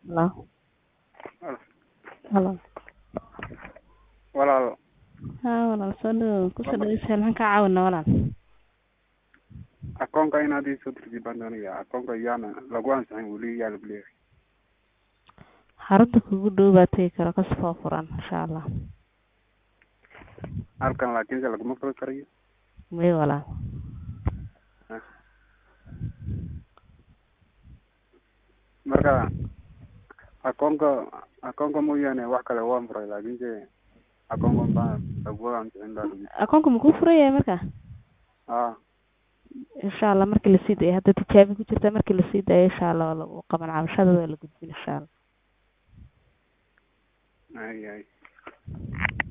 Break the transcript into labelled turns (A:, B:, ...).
A: Hello. Hello.
B: walaal
A: Haa walaal soo dhawow ku soo dhaweysay maxaan kaa caawinaa walaal
B: akoonka inaad ii soo dirtid baan doonaya akoonka yaana lagu ansixin weli yaa lagu leeyahay
A: xarunta kugu dhow baa tegi kara kasoo furan insha allah
B: halkan laakiinse laguma furi karayo
A: may walaal
B: marka akoonka akoonka mooyaane wax kale waan furay laakiinse akoonka baa lagu ansixin baa lagu
A: akoonka makuu furan yahay marka
B: haa
A: insha allah markii lasii daayo hadda tijaabi ku jirta markii lasii daayo insha allah waa lagu qaban cabashadooda waa la gudbin insha allah
B: ay ay